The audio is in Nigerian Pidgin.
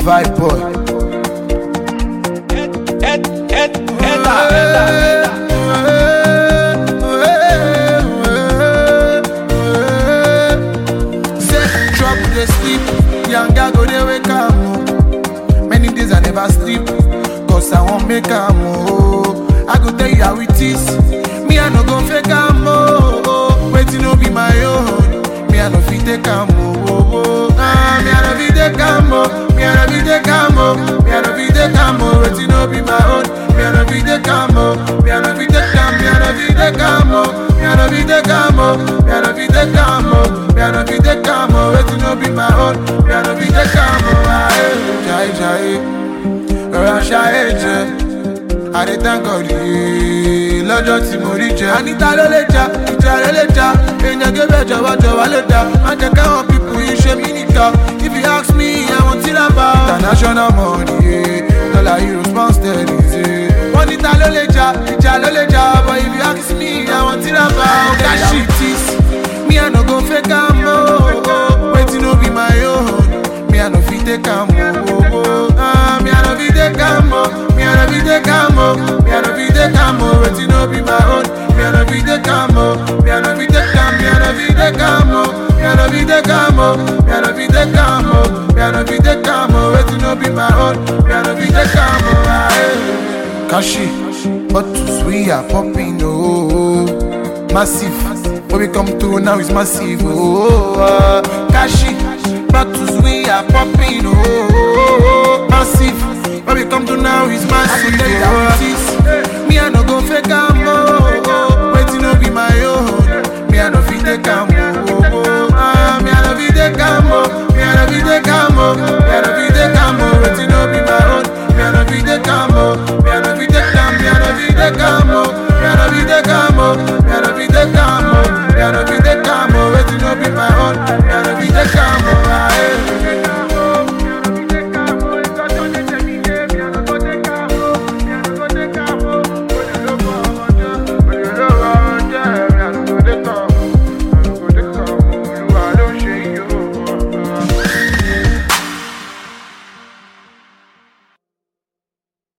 Vibe boy. Say trouble dey sleep, yanga go dey wake am o. Many days I never sleep, cause I wan make am o. I go tell you how it is, me I no go fake am o. Wetin no be my own, me I no fit take am o. Ah, me I no fit take am o, me I no fit take am o, me I no fit take am o. Wetin no be my own, me I no fit take am o, me I no fit take am, me I no fit take am o, me I no fit take am o, me I no fit take am o, me I no fit take am o. Wetin no be my own, me I no fit take am o. Ah, eh, jai jai, rọra ṣayé jẹ. àdé thank yìí lọ́jọ́ tí mo rí jẹ. àníta ló lè jà ìjà rẹ̀ lè jà èèyàn gébẹ̀ jọ̀wọ́jọ̀wọ́ lè dà má jẹ́ káwọn pípù yìí ṣe mí nìkan if you ask me àwọn tí là bá. international money yeah. dollar euros pound sterling ṣe. wọ́n níta ló lè jà ìjà ló lè jà but if you ask me àwọn tí là bá. ọ̀gá shit is me I no go fake am o wetin no be my own me I no fit take am o. Ah, me I no fit take am o. Me I no fit take am o. Me I no fit take am o. Wetin no be my own. Me I no fit take am o. Me I no fit take am. Me I no fit take am o. Me I no fit take am o. Me I no fit take am o. Me I no fit take am o. Wetin no be my own. Me I no fit take am o. Ah, eh. Kashi, bottles we are popping oh, massive. When we come through now it's massive oh. ah. Kashi, bottles we are popping oh, massive. When we come through now it's massive oh.